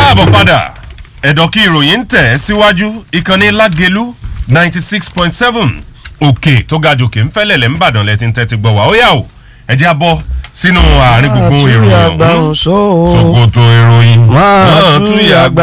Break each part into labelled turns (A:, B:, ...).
A: káàbọ̀ padà ẹ̀dọ̀ kí ìròyìn ń tẹ̀ ẹ́ síwájú ìkànnì lágẹ̀lú ninety six point seven òkè tó ga jòkè ń fẹ́lẹ̀ lẹ́ ń bàdàn lẹ́tí ń tẹ́tí gbọ́ wá ó yà ó ẹ jẹ́ abọ́ sínú àárín gbùngbùn ìròyìn ọ̀hún ṣòkòtò ìròyìn
B: máa tú yàgbá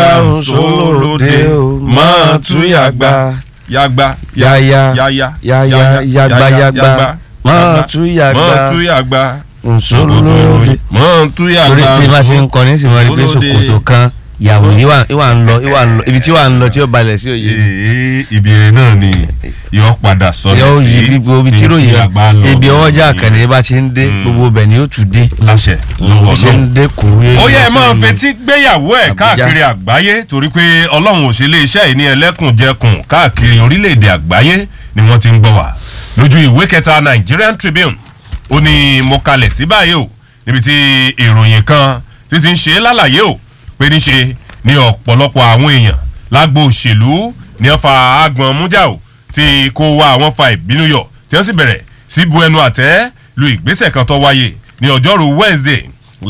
B: sólóde o máa tú yàgbá
A: yàgbá
B: yáyá
A: yáyá
B: yáyá yàgbá yàgbá máa tú yàgbá
A: máa tú yàgbá ṣòkòtò
B: sólóde
A: ìròyìn máa tú
B: torí
A: yàgbá
B: tí bá ti ń kọ ní sì máa rí pé
A: Olóde.
B: ṣòkòtò kan yàwó ìwà ìwà ń lọ ìwà ń lọ ibi tí wà ń lọ tí ó balẹ̀ sí òye
A: ee ìbéèrè náà ni yóò padà sọlẹ̀
B: yóò
A: sí
B: yí gbogbo ibi tí ròyìn
A: àgbà lọ
B: ibi ọwọ́jà àkànní bá ti ń dé
A: Mm.
B: gbogbo bẹ̀ ni ó tún dé
A: láṣẹ lọ́wọ́
B: bí ṣe
A: náà.
B: ń dé kúrú
A: ó yẹ ẹ máa fetí gbéyàwó ẹ
B: Àbújá.
A: káàkiri àgbáyé torí pé ọlọ́run ò ṣe lé iṣẹ́ yìí ní ẹlẹ́kùnjẹkùn káàkiri orílẹ̀-èdè àgbáyé ni wọ́n ti ń gbọ́ wá lójú ìwé kẹta Nigerian Tribune ó ní mo kalẹ̀ sí báyìí o níbi tí ìròyìn kan ti ti ń ṣe lálàyé o pé níṣe ni ọ̀pọ̀lọpọ̀ àwọn èèyàn lágbo òṣèlú ní wọ́n fa agbọ̀n mújà o tí kò wá àwọn fa ìbínú yọ tí wọ́n sì bẹ̀rẹ̀ sí bu ẹnu àtẹ́ lu ìgbésẹ̀ kan tó wáyé ní ọjọ́rú Wednesday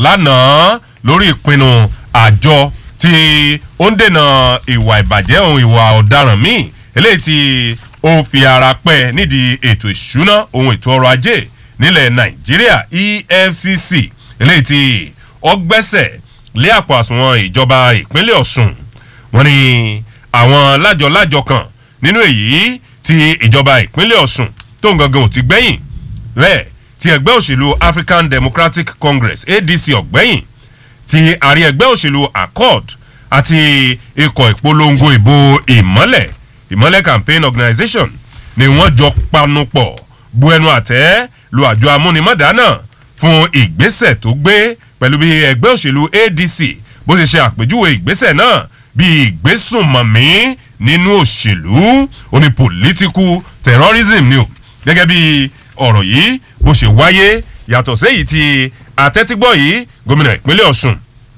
A: lánàá lórí ìpinnu àjọ tí ó ń dènà ìwà ìbàjẹ́ ohun ìwà ọ̀daràn míì eléyìí tí ó fi ara pẹ́ nídìí ètò ìṣúná ohun ètò ọrọ̀ ajé nílẹ̀ Nàìjíríà EFCC eléyìí tí ó gbẹ́sẹ̀ lé àpò àsùnwọ̀n ìjọba ìpínlẹ̀ Ọ̀ṣun wọ́n ní àwọn lájọ-lájọ kan nínú èyí tí ìjọba ìpínlẹ̀ Ọ̀ṣun tó ń gangan ò ti gbẹ́yìn rẹ̀ ti ẹgbẹ́ òṣèlú African Democratic Congress ADC ọ̀gbẹ́yìn ti àrí ẹgbẹ́ òṣèlú Accord àti ikọ̀ ìpolongo ìbò ìmọ́lẹ̀ ìmọ́lẹ̀ campaign organisation ni wọ́n jọ panupọ̀ bu ẹnu àtẹ́ lu àjọ amúnimọ̀dá náà fún ìgbésẹ̀ tó gbé pẹ̀lú bí ẹgbẹ́ òṣèlú ADC bó ṣe ṣe àpèjúwe ìgbésẹ̀ náà bí ìgbésùnmọ̀mí nínú òṣèlú ó ní political terrorism ni o gẹ́gẹ́ bí ọ̀rọ̀ yìí bó ṣe wáyé yàtọ̀ séyìí tí àtẹ́tígbọ́ yìí gómìnà ìpínlẹ̀ Ọ̀ṣun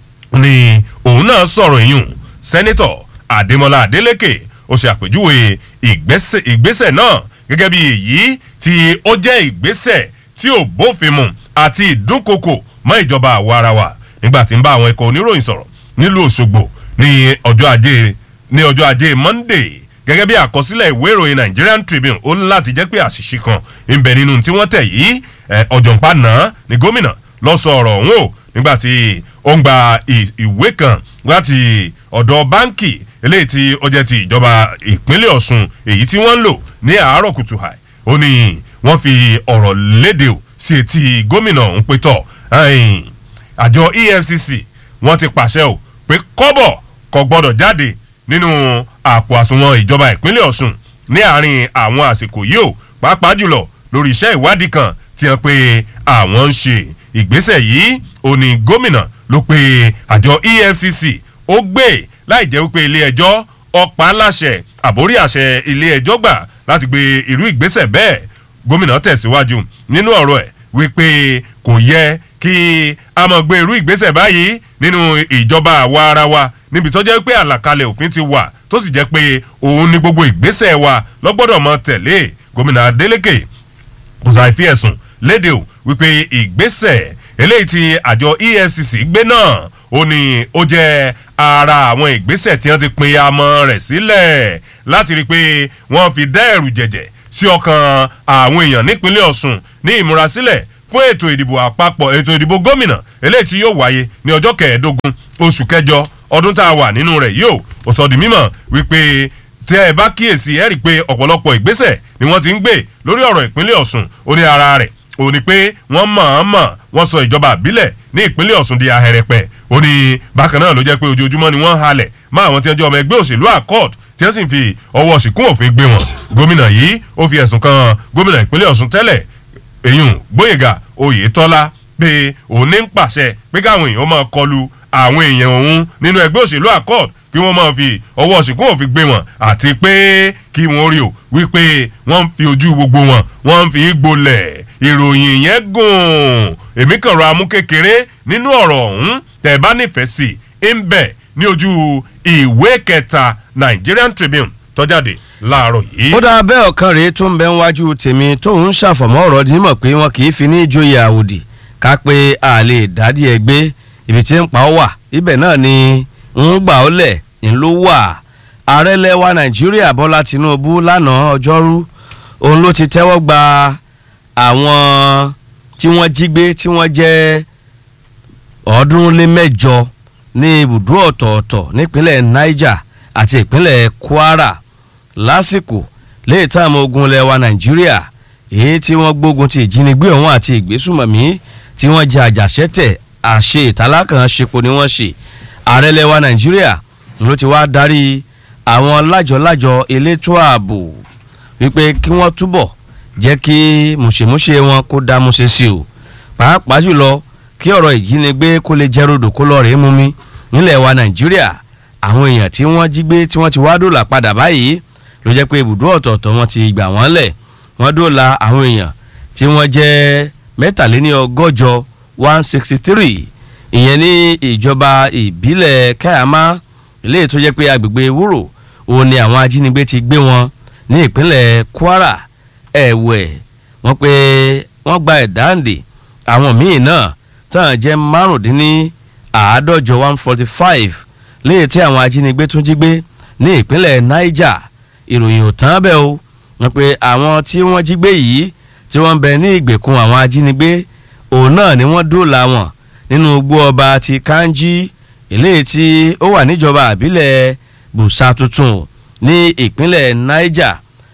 A: ni òun náà sọ̀rọ̀ ìyún sẹ́nitọ̀ Adémọlá Adélékè ó ṣe àpèjúwe ìgbésẹ̀ ìgbésẹ̀ náà gẹ́gẹ́ bí èyí tí ó jẹ́ ìgbésẹ̀ tí ò bófin mu àti ìdúnkokò mọ́ ìjọba àwa ara wa nígbà tí ń bá àwọn ikọ̀ oníròyìn sọ̀rọ̀ nílùú Òṣogbo ní ọjọ́ ajé ní ọjọ́ ajé Monday gẹ́gẹ́ bí àkọsílẹ̀ ìwé ìròyìn Nigerian Tribune ó ní láti jẹ́ pé àṣìṣe kan ń bẹ nínú tí wọ́n tẹ̀ yìí ọ̀jọ̀ǹpa náà ni gómìnà lọ sọ ọ̀rọ̀ ọ̀hún o nígbà tí ó ń gba ì- ìwé kan láti ọ̀dọ̀ báńkì eléyìí tí ó jẹ́ ti ìjọba ìpínlẹ̀ Ọ̀ṣun èyí tí wọ́n ń lò ní àárọ̀ kùtù hàì ó ní wọ́n fi ọ̀rọ̀ léde o sí etí gómìnà ọ̀hún pé tọ̀ ẹ̀yìn, àjọ EFCC wọ́n ti pàṣẹ o pé kọ́bọ̀ kò gbọ́dọ̀ jáde nínú àpò àsùnwọ̀n ìjọba ìpínlẹ̀ Ọ̀ṣun ní àárín àwọn àsìkò yìí o pàápàá jùlọ lórí iṣẹ́ ìwádìí kan tí wọ́n pe àwọn ń ṣe ìgbésẹ̀ yìí ó ní gómìnà ló pe àjọ EFCC ó gbé láì jẹ́ wípé ilé ẹjọ́ ọ̀pá aláṣẹ àbórí àṣẹ ilé ẹjọ́ gbà láti gbé irú ìgbésẹ̀ bẹ́ẹ̀ gómìnà tẹ̀síwájú nínú ọ̀rọ̀ ẹ̀ wípé kò yẹ kí a máa gbé irú ìgbésẹ̀ báyìí nínú ìjọba àwa ara wa níbi tó jẹ́ pé àlàkalẹ̀ òfin ti wà tó sì jẹ́ pé òun ni gbogbo ìgbésẹ̀ wa lọ́gbọ́dọ̀ mọ tẹ̀lé gómìnà Adeleke kò sáà fi ẹ̀sùn léde o wípé ìgbésẹ̀ eléyìí tí àjọ EFCC gbé náà ó ní ó jẹ́ ara àwọn ìgbésẹ̀ tí wọ́n ti pín amọ̀ rẹ̀ sílẹ̀ láti rí i pé wọ́n fi dá ẹ̀rù jẹ̀jẹ̀ sí ọkàn àwọn èèyàn nípínlẹ̀ Ọ̀ṣun ní ìmúrasílẹ̀ fún ètò ìdìbò àpapọ̀ ètò ìdìbò gómìnà eléyìí tí yóò wáyé ní ọjọ́ kẹẹ̀ẹ́dógún oṣù kẹjọ ọdún tá a wà nínú rẹ̀ yóò ó sọ di mímọ̀ wípé tẹ́ ẹ bá kíyèsí ẹ rí i pé ọ̀pọ̀lọpọ̀ ìgbésẹ̀ ni wọ́n ti ń gbé lórí ọ̀rọ̀ ìpínlẹ̀ Ọ̀ṣun ó ní ara rẹ̀ ó ní pé wọ́n mọ̀-ọ́n-mọ̀ wọ́n sọ ìjọba àbílẹ̀ ní ìpínlẹ̀ Ọ̀ṣun di ahẹ́rẹ́pẹ́ ó ní bákan náà ló jẹ́ pé ojoojúmọ́ ni wọ́n ń halẹ̀ mọ́ àwọn tí wọ́n jẹ́ ọmọ ẹgbẹ́ òṣèlú accord tí wọ́n sì ń fi ọwọ́ ṣìkún òfin gbé wọn gómìnà yìí ó fi ẹ̀sùn kan gómìnà ìpínlẹ̀ Ọ̀ṣun tẹ́lẹ̀ èyún Gbóyèga Oyètọ́lá pé òun ní ń pàṣẹ pé káwọn èèyàn máa kọlu àwọn èèyàn òun nínú ẹgbẹ́ òṣèlú accord kí wọ́n máa fi ọwọ́ ṣìkún òfin gbé wọn àti pé kí wọ́n rí o wípé wọ́n ń fi ojú gbogbo wọn wọ́n ń fi gbolẹ̀ ìròyìn yẹn gùn èmi kàn rọ amú kékeré nínú ọ̀rọ̀ ọ̀hún tẹ̀ bá nífẹ̀ẹ́ sí i ń bẹ ní ojú ìwé kẹta Nigerian Tribune tó jáde láàárọ̀ yìí.
B: ó dáa bẹ́ẹ̀ ọ̀kan rèé tó ń bẹ níwájú tèmi tóun ń ṣàfọ̀mọ́ ọ̀rọ̀ dímọ̀ pé wọn kì í fi ní ìjòyè àwòdì ká pé a lè dádì ẹ gbé ibi tí ń pa ọ́ wà ibẹ̀ náà ni ń gbà ó lẹ̀ ń ló wà ààrẹ lẹ́wà nàìjíríà bọ́lá tinubu lánàá ọjọ́rú òun ló ti tẹ́wọ́ gba àwọn tí wọ́n jí gbé tí wọ́n jẹ́ ọ̀ọ́dúnrún lé mẹ́jọ ní ibùdó ọ̀tọ̀ọ̀tọ̀ nípínlẹ̀ niger àti ìpínlẹ̀ kwara lásìkò léè táwọn ogun ilẹ̀ wa nàìjíríà èyí tí wọ́n gbógun ti ìjínigbé ọ̀hún àti ìgbésùmọ̀mí tí wọ́n jẹ àjàṣẹ́tẹ̀ àṣe ìtàlákàn ṣepo ni wọ́n ṣe ààrẹ ilẹ̀ wa nàìjíríà ló ti wá darí àwọn lájọ-lájọ elétò ààbò wípé kí wọ́n túbọ̀ jẹ́ kí mùṣemúṣe wọn kó dá múṣe sí o pàápàá jùlọ kí ọ̀rọ̀ ìjínigbé kó lè jẹ́ rodò kó lọ rèé mú mi nílẹ̀ wa nàìjíríà àwọn èèyàn tí wọ́n jí gbé tí wọ́n ti wá dòlà padà báyìí ló jẹ́ pé ibùdó ọ̀tọ̀ọ̀tọ̀ wọn ti gbà wọ́n lẹ̀ wọ́n dòlà àwọn èèyàn tí wọ́n jẹ́ mẹ́tàléní ọgọ́jọ one sixty three ìyẹn ní ìjọba ìbílẹ̀ kayama ilé tó jẹ́ pé agbègbè wúrò òun ni àwọn ajínigbé ti gbé wọn ní ìpínlẹ̀ kwara ẹ̀wẹ̀ wọ́n pé wọ́n gba ẹ̀dáǹdè àwọn míì náà tán jẹ́ márùndínní àádọ́jọ one forty five léyìí tí àwọn ajínigbé tún jí gbé ní ìpínlẹ̀ niger ìròyìn ò tán bẹ́ẹ̀ o wọ́n pé àwọn tí wọ́n jí gbé yìí tí wọ́n ń bẹ ní ìgbèkùn àwọn ajínigbé òun náà ni wọ́n dóòlà wọn nínú igbó ọba ti kanji eléyìí tí ó wà níjọba àbílẹ̀ busa tuntun ní ìpínlẹ̀ niger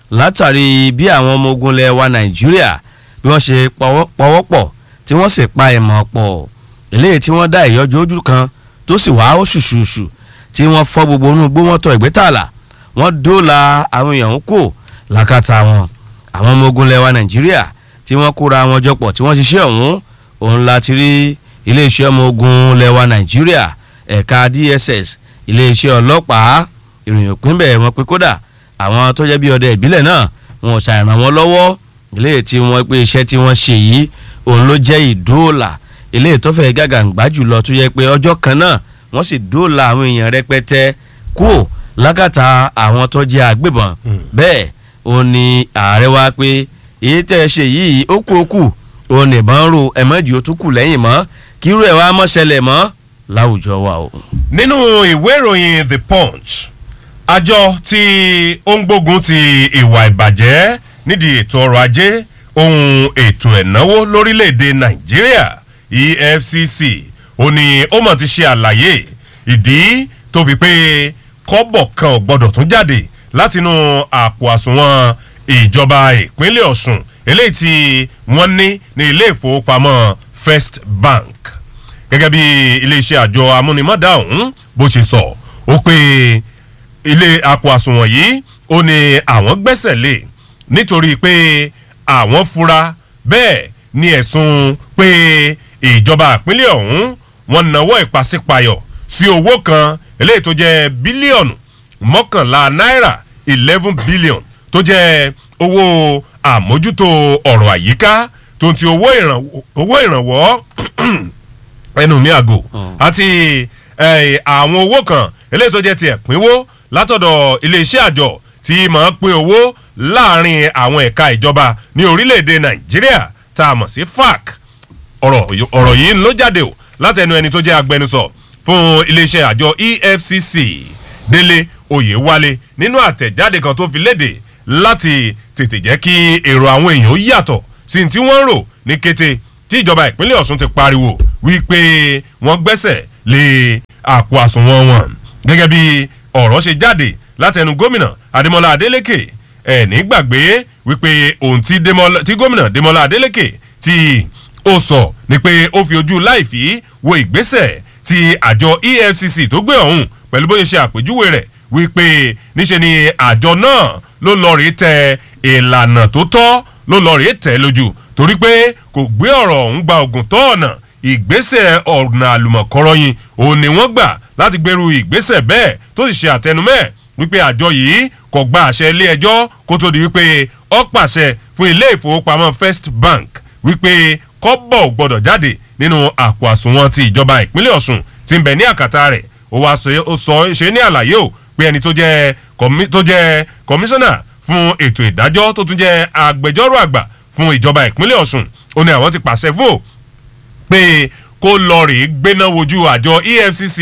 B: látàrí bí àwọn ọmọ ogun ilẹ̀ wa nàìjíríà bí wọ́n ṣe pọwọ́pọ̀ tí wọ́n sì pa ìmọ̀ pọ̀ eléyìí tí wọ́n dá ìyọjú ojú kan tó sì wá ó ṣùṣùṣù tí wọ́n fọ́ gbogbo inú igbó wọn tọ ìgbétàlà wọ́n dóòlà àwọn èèyàn ń kó làkàtà wọn àwọn ọmọ ogun ilẹ̀ wa nàìjíríà tí wọ́n kóra wọn jọpọ̀ tí wọ́n ṣiṣẹ́ ọ̀hún òun láti rí iléeṣẹ́ ọmọ ogun ilẹ̀ wa nàìjíríà ẹ̀ka dss iléeṣẹ́ ọlọ́pàá ìròyìn òpin bẹ́ẹ̀ wọn pé kódà àwọn tó jẹ́ bí ọdẹ ìbílẹ̀ náà wọn ò ṣàìràn wọn lọ́wọ́ ilé tí wọ́n pé iṣẹ́ tí wọ́n ṣe yìí òun ló jẹ́ ìdóòlà ilé tó fẹ́ gàgàǹgbà jùlọ tó yẹ pé ọjọ́ kan náà wọ́n sì dóòlà àwọn èèyàn rẹpẹtẹ kúò lágàtà àwọn tó jẹ́ àgbébọn bẹ́ẹ̀ òun ni ààrẹ wa pé èyí tẹ́ ẹ ṣe yìí ó kú ó kù òun nìbọn ro ẹ̀mọ́jì ó tún kù lẹ́yìn mọ́ kírú ẹ̀ wá mọ́ ṣẹlẹ̀ mọ́ láwùjọ wa o.
A: nínú ìwé ìròyìn the punch àjọ tí ó ń gbógun ti ìwà ìbàjẹ́ nídìí ètò ọrọ̀ ajé ohun ètò ẹ̀náwó lórílẹ̀‐èdè nàìjíríà efcc ó ní ó mọ̀ ti ṣe àlàyé ìdí tó fi pé kọ́bọ̀ kan ò gbọ́dọ̀ tún jáde látinú àpò àsùnwọ̀n ìjọba ìpínlẹ̀ ọ̀sùn eléyìí tí wọ́n ní ní ilé ìfowópamọ́ first bank gẹ́gẹ́ bí iléeṣẹ́ àjọ amúnimọ́dá ọ̀hún bó ṣe sọ ó pé ilé àpò àsùnwọ̀n yìí ó ní àwọn gbẹ́sẹ̀ lé nítorí pé àwọn fura bẹ́ẹ̀ ni ẹ̀sùn pé ìjọba ìpínlẹ̀ ọ̀hún wọn nawọ́ ìpàsípayọ̀ sí owó kan eléyìí tó jẹ́ bílíọ̀nù mọ́kànlá náírà eleven billion tó jẹ́ owó àmójútó ọ̀rọ̀ àyíká tó ti owó ìrànwọ́ ẹnu mi àgò àti àwọn owó kan eléyìí tó jẹ́ ti ẹ̀pínwó látọ̀dọ̀ iléeṣẹ́ àjọ tí máa ń pín owó láàrin àwọn ẹ̀ka ìjọba ní orílẹ̀-èdè nàìjíríà tá a mọ̀ sí fac ọ̀rọ̀ yìí ló jáde o látẹnu ẹni tó jẹ́ agbẹnusọ fún iléeṣẹ́ àjọ efcc délé oyèwálé nínú àtẹ̀jáde kan tó fi léde láti tètè jẹ́ kí èrò àwọn èèyàn ó yàtọ̀ sí ti wọ́n rò ní kété tí ìjọba ìpínlẹ̀ ọ̀sùn ti pariwo wípé wọ́n gbẹ́sẹ̀ lé àpò àsùnwọ̀n wọn gẹ́gẹ́ bí ọ̀rọ̀ ṣe jáde látẹnu gómìnà adémọlá adélèké ẹ̀ní gbàgbé wípé ohun tí gómìnà adémọlá adélèké tí ó sọ ni pé ó fi ojú láìfí wo ìgbésẹ̀ tí àjọ efcc tó gbé ọ̀hún pẹ̀lú bóyá ṣe àpèjúwe rẹ̀ wípé níṣe ni àjọ náà ló lọ rí tẹ ìlànà tó tọ́ ló lọ rí tẹ lójú torí pé kò gbé ọ̀rọ̀ ọ̀hún gba ògùn tó ọ̀nà ìgbésẹ̀ ọ̀nà àlùmọ̀kọ́rọ́yìn òun ni wọ́n gbà láti gbèrú ìgbésẹ̀ bẹ́ẹ̀ tó sì ṣe àtẹnumẹ́ wípé àjọ yìí kò gba àṣẹ ilé ẹjọ́ kó tó di wípé ó pàṣẹ fún ilé ìfowópamọ́ first bank wípé kọ́bọ̀ ò gbọ́dọ̀ jáde nínú àpò àsùnwọ̀n ti ìjọba ìpínlẹ̀ ọ̀sùn ti ń bẹ̀ ní àkàtà rẹ̀ ó wá sọ ṣe ní àlàyé o pé ẹni tó jẹ́ tó jẹ́ kọmíṣánná fún ètò ìdájọ́ tó tún jẹ́ agbẹjọ́rò àgbà fún ìjọba ìpínlẹ̀ ọ̀sùn ó ní àwọn ti pàṣẹ fún o pé kó lọ rèé gbéná wojú àjọ efcc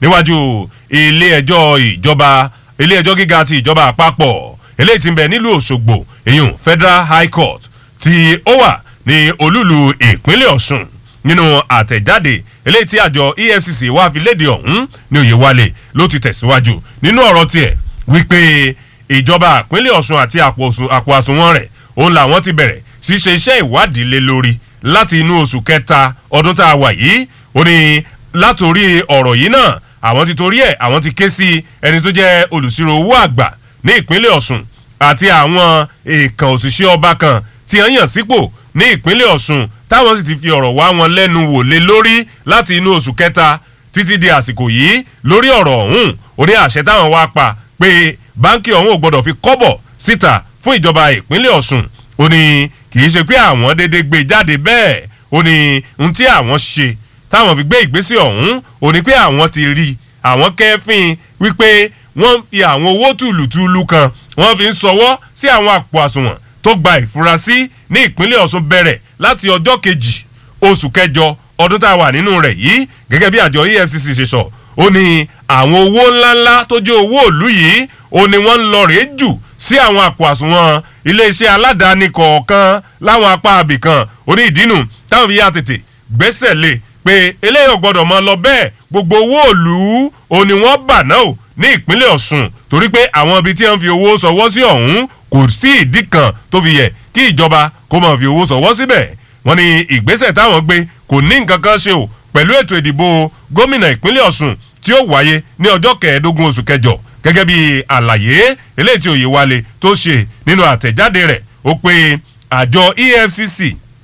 A: níwájú ilé ẹjọ́ ìjọba ilé ẹjọ́ gíga ti ìjọba àpapọ̀ eléyìí ti ń bẹ nílùú òṣogbo èyàn federal high court tí ó wà ní olúlu ìpínlẹ̀ ọ̀ṣun nínú àtẹ̀jáde eléyìí tí àjọ efcc wá fi léde ọ̀hún ní oyèwálé ló ti tẹ̀síwájú nínú ọ̀rọ̀ tiẹ̀ wípé ìjọba ìpínlẹ̀ ọ̀ṣun àti àpò àsùnwọ̀n rẹ̀ òun làwọn ti bẹ̀rẹ̀ sí ṣe iṣẹ́ ìwádìí lé lórí láti inú oṣù kẹta ọdún tá a wà yìí ó ní látòrí ọ̀rọ̀ yìí náà àwọn ti torí ẹ̀ àwọn ti ké sí ẹni tó jẹ́ olùsirò owó àgbà ní ìpínlẹ̀ ọ̀ṣun àti àwọn èèkàn òṣìṣẹ́ ọba kan tí wọ́n yàn sípò ní ìpínlẹ̀ ọ̀ṣun táwọn sì ti fi ọ̀rọ̀ wá wọn lẹ́nu wò lé lórí láti inú oṣù kẹta títí di àsìkò yìí lórí ọ̀rọ̀ ọ̀hún ó ní àṣẹ táwọn wá pa pé báńkì ọ̀hún ò gbọ́dọ̀ fi kọ́bọ̀ síta fún ìjọba ìpínlẹ̀ ọ̀ṣun ó ní kì í ṣe pé àwọn dédé gbé jáde bẹ́ẹ̀ ó ní ohun tí àwọn ṣe táwọn fi gbé ìgbésẹ̀ ọ̀hún ó ní pé àwọn ti rí àwọn kẹ́fín wípé wọ́n fi àwọn owó tùlùtùlù kan wọ́n fi ń sọwọ́ sí àwọn àpò àsùnwọ̀n tó gba ìfurasí ní ìpínlẹ̀ ọ̀ṣun bẹ̀rẹ̀ láti ọjọ́ kejì oṣù kẹjọ ọdún tá a wà nínú rẹ̀ yìí gẹ́gẹ́ bí àjọ efcc ṣe sọ ó ní àwọn owó ńláńlá tó jẹ́ owó òlú yìí ó ní wọ́n ń lọ rèé jù sí àwọn àpò àsùnwọ̀n iléeṣẹ́ aládàáni kọ̀ọ̀kan láwọn apá abìkan ó ní ìdínú táwọn fi yá tètè gbẹ́sẹ̀ lé pé eléyìí ò gbọ́dọ̀ mọ lọ bẹ́ẹ̀ gbogbo owó òlú ó ní wọ́n bà náà ò ní ìpínlẹ̀ ọ̀ṣun torí pé àwọn ibi tí wọ́n fi owó sọwọ́ sí ọ̀hún kò sí ìdí kan tó fi yẹ kí ìjọba kó máa fi owó sọwọ́ síbẹ̀ wọ́n ní ìgbésẹ̀ táwọn gbé kò ní nǹkan kan ṣe o pẹ̀lú ètò ìdìbò gómìnà ìpínlẹ̀ ọ̀ṣun tí ó wáyé ní ọjọ́ kẹẹ̀ẹ́dógún oṣù kẹjọ gẹ́gẹ́ bí àlàyé eléyìí tí òye wálé tó ṣe nínú àtẹ̀jáde rẹ̀ ó pé àjọ efcc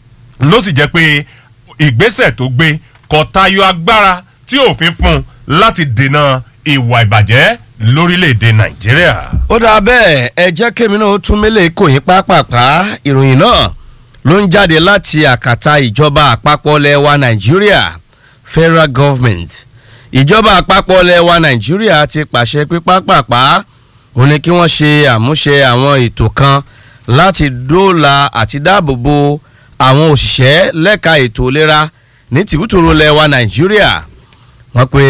A: ló sì jẹ́ pé ìgbésẹ̀ tó gbé kò tayọ agbára tí òfin fún láti dènà ìwà ìbàjẹ́ lórílẹ̀‐èdè nàìjíríà.
B: ó dáa bẹ́ẹ̀ ẹ jẹ́ kémi náà ó tún mélèé kò yín pápápá ìròyìn náà ló ń jáde láti àkàtà ìjọba àpapọ̀ lẹ́wà nàìjíríà federal government ìjọba àpapọ̀ lẹ́wà nàìjíríà ti pàṣẹ pé pápápá ó ní kí wọ́n ṣe àmúṣe àwọn ètò kan láti dóòlà àti dáàbòbò àwọn òṣìṣẹ́ lẹ́ka ètò ìlera ní tìbútòrò lẹ́wà nàìjíríà wọ́n pe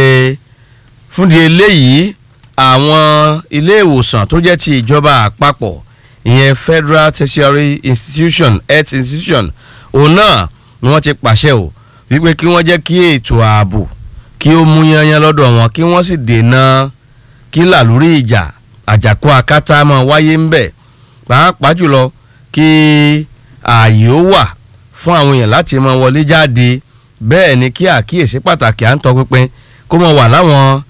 B: fúndi eléyìí àwọn ilé ìwòsàn tó jẹ́ ti ìjọba àpapọ̀ ìyẹn federal tertiary institution health institution òun náà ni wọ́n ti pàṣẹ o wípé kí wọ́n jẹ́ kí ètò ààbò kí ó mú yanyan lọ́dọ̀ wọn kí wọ́n sì dènà kí làlúrí ìjà àjàkú akátá máa wáyé ń bẹ̀ pàápàá jùlọ kí ààyè ó wà fún àwọn èèyàn láti máa wọlé jáde bẹ́ẹ̀ ni kí àkíyèsí pàtàkì à ń tọpinpin kó máa wà láwọn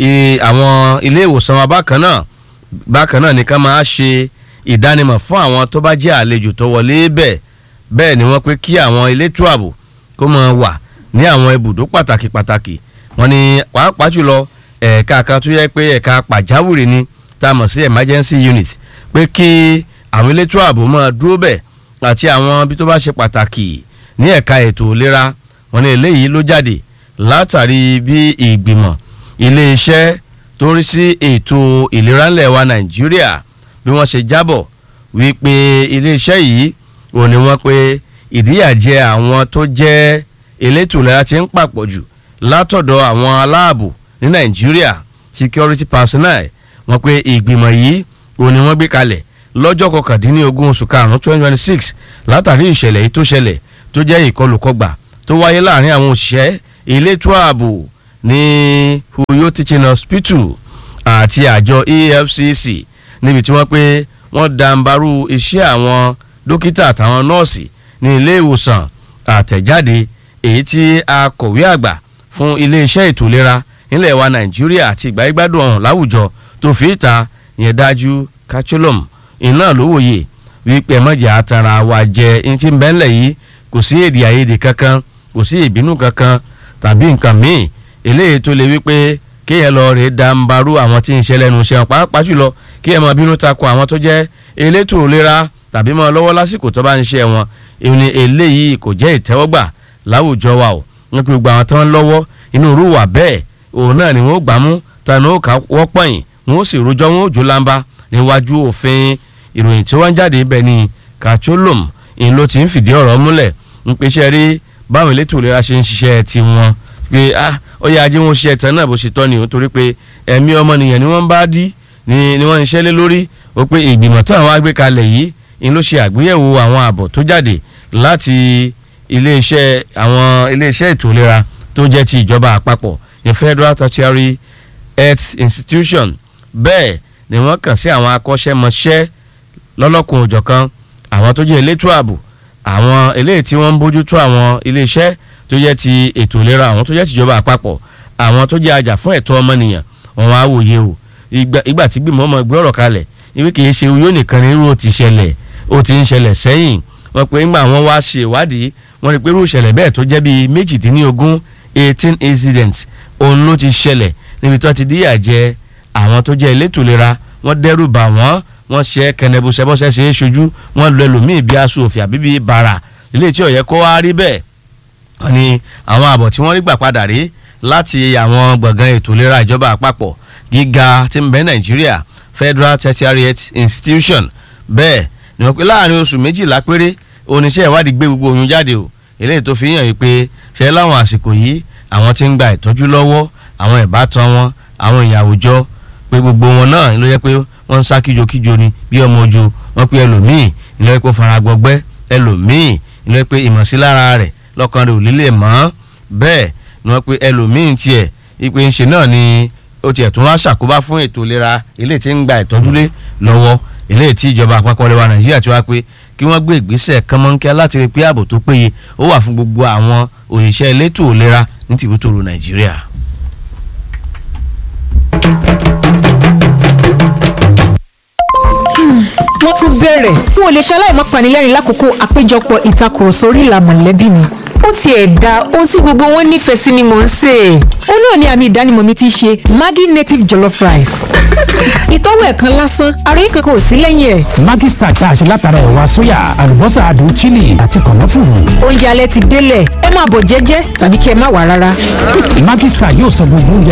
B: àwọn ilé ìwòsàn wa bákan náà bákan náà nìkan máa ṣe ìdánimọ̀ fún àwọn tó bá jẹ́ àlejò tó wọlé bẹ́ẹ̀ bẹ́ẹ̀ ni wọ́n pé kí àwọn elétò ààbò kó máa wà ní àwọn ibùdó pàtàkì pàtàkì wọ́n ní pàápàá jùlọ ẹ̀ka kan tó yẹ pé ẹ̀ka pàjáwìrì ni tá a mọ̀ sí emergency unit pé kí àwọn elétò ààbò máa dúró bẹ́ẹ̀ àti àwọn bí tó bá ṣe pàtàkì ní ẹ̀ka ètò ìlera wọ́n ní eléyìí ló jáde látàrí bí ìgbìmọ̀ iléeṣẹ́ tó ń rí sí ètò ìlera ńlẹ̀ wa nàìjíríà bí wọ́n ṣe jábọ̀ wípé iléeṣẹ́ yìí ò ní wọ́n pé ìdíyàjẹ àwọn tó jẹ́ elétò ìlera ti ń pàpọ̀ jù látọ̀dọ̀ àwọn aláàbò ní nàìjíríà security personnel wọ́n pé ìgbìmọ̀ yìí ò ní wọ́n gbé kalẹ̀ lọ́jọ́ kọkàndínlógún oṣù karùn-ún twenty twenty six látàrí ìṣẹ̀lẹ̀ yìí tó ṣẹlẹ̀ tó jẹ́ ìkọlùkọgbà tó wáyé láàrin àwọn òṣìṣẹ́ elétò ààbò ní Uyo Teaching Hospital àti àjọ EFCC níbi tí wọ́n pé wọ́n dàǹbarú iṣẹ́ àwọn dókítà àtàwọn nọ́ọ̀sì ní ilé ìwòsàn àtẹ̀jáde èyí tí akọ̀wé àgbà fún iléeṣẹ́ ètò ìlera nílẹ̀ wa Nàìjíríà àti ìgbàgbádùn ọ̀hún láwùjọ tó fi ìta yẹn dájú kacholom iná ló wòye wípé mọ̀jà àtàrà wa jẹ ẹni tí ń bẹ́ńlẹ̀ yìí kò sí èdè àìyedè kankan kò sí ìbínú kankan tàbí nǹkan míì eléyìí tó lè wípé kéèyàn lọ rèé dàǹbarú àwọn tí ń ṣe lẹ́nu iṣẹ́ pàápàá jùlọ kéèyàn máa bínú takò àwọn tó jẹ́ elétò ìlera tàbí máa lọ́wọ́ lásìkò tó bá ń ṣe wọn ìní eléyìí kò jẹ́ ìtẹ́wọ́gbà láwùjọ wa o wọn pe gbogbo àwọn tó ń lọ́wọ́ inú irú wà bẹ́ẹ̀ òun náà ni wọ́n gbà mú tani ó kà wọ́pọ̀ yìí wọ́n sì rojọ́ wọn ò jó lámbá níwájú òfin ìròyìn tí wọ́n ń jáde ibẹ̀ ni kacholom ìlú ti ń fìdí ọ̀rọ̀ múlẹ̀ ń pèsè rí báwọn elétò ìlera ṣe ń ṣiṣẹ́ tiwọn pé ah ó yẹ ajé wọn ṣe ẹ̀tàn náà bó ṣe tọ́ ni o torí pé ẹ̀mí ọmọnìyàn ni wọ́n bá dí ni ni wọ́n ń ṣẹ́lé lórí ó pé ìgbìmọ̀ táwọn wá gbé kalẹ̀ yìí ni ló ṣe àgbéyẹ̀wò àwọn àbọ̀ tó jáde láti iléeṣẹ́ àwọn iléeṣẹ́ ètò ìlera tó jẹ́ ti ìjọba àpapọ̀ ní Federal Tertiary Health Institution bẹ́ẹ̀ ni wọ́n kàn sí àwọn akọ́ṣẹ́mọṣẹ́ lọ́lọ́kùn òjọ̀kan àwọn tó jẹ́ elétò ààbò àwọn eléyìí tí wọ́n ń bójútó àwọn iléeṣẹ́ tó jẹ́ ti ètò ìlera àwọn tó jẹ́ tìjọba àpapọ̀ àwọn tó jẹ́ ajá fún ẹ̀tọ́ ọmọnìyàn wọn wá wòye o ìgbà tí gbìmọ̀ ọmọ ìgbé ọ̀rọ̀ kalẹ̀ ìwé kìí ṣe yóò nìkan ní irú ti ṣẹlẹ̀ ó ti ń ṣẹlẹ̀ sẹ́yìn wọ́n pé ńgbà wọn wá ṣe ìwádìí wọ́n rí pé irú ìṣẹ̀lẹ̀ bẹ́ẹ̀ tó jẹ́ bíi méjìdínlógún eighteen incidents òun ló ti ṣẹlẹ̀ níbi tó ti díyà jẹ àwọn tó jẹ́ elétò ìlera wọ́n dẹ́rù bà wọ́n wọ́n ṣe kẹnẹbùsẹ̀bọ́sẹ̀ ṣe é ṣojú wọ́n lu ẹlòmíì bíi aṣọ òfì àbí bíi bàrà ilé tí ó yẹ kó wá rí bẹ́ẹ̀ wọ́n ní àwọn àbọ̀ tí wọ́n rí gbà padà rí láti àwọn gbọ̀ngàn ètò ìlera ìjọba àpapọ̀ gíga tí ń bẹ nàìjíríà Federal Tertiary Health Institution bẹ́ẹ̀ ni wọ́n pe láàrin oṣù méjìlá péré oníṣẹ́ ìwádìí gbé gbogbo oyún jáde o eléyìí tó fi hàn yìí pé ṣe láwọn àsìkò yìí àwọn tí ń gba ìtọ́jú lọ́wọ́ àwọn ìbátan wọn àwọn ìyàwó jọ pé gbogbo wọn náà ló yẹ pé wọ́n ń sá kíjokíjo ni bí ọmọ ojú wọ́n pe ẹlòmíì ìlọ epo faragbọgbẹ́ ẹlòmíì ìlọ pé ìmọ̀sílára rẹ̀ lọ́kàn rẹ̀ ò lílè mọ́ bẹ́ẹ̀ ni wọ́n pe ẹlòmíì tiẹ̀ ìpè ńṣe náà ni ó tiẹ̀ tún wá ṣàkóbá fún ètò ìlera ilé tí ń gba ìtọ́jú lé lọ́wọ́ ilé tí ìjọba àpapọ̀ lẹ́wà nàìjíríà ti wá pé kí wọ́n gbé ìgbésẹ̀ kánmọ́nkẹ́ láti rí pé ààbò tó péye ó wà fún gbogbo àwọn òṣìṣẹ́ elétò ìlera ní tìbútòrò nàìjíríà.
C: wọ́n tún bẹ̀rẹ̀ n ò lè ṣaláì má panilẹ́rìn lákòókò àpéjọpọ̀ ìtakùrọ̀sọ orí ìlà mọ̀lẹ́bí mi ó tiẹ̀ da ohun tí gbogbo wọn nífẹ̀ẹ́ sí ni mò ń sè é. ó náà ni àmì ìdánimọ̀ mi ti ṣe Maggi native jollof rice. ìtọ́wò ẹ̀kan lásán àròyé kankan ò sí lẹ́yìn ẹ̀.
D: Maggi Star tá a ṣe látara ẹ̀wà sóyà àlùbọ́sà adùn chili àti kànáfùrù.
C: oúnjẹ alẹ́ ti délẹ̀ ẹ máa bọ̀ jẹ́jẹ́ tàbí kí ẹ má wà rárá.
D: Maggi Star yóò sọ gbogbo oúnjẹ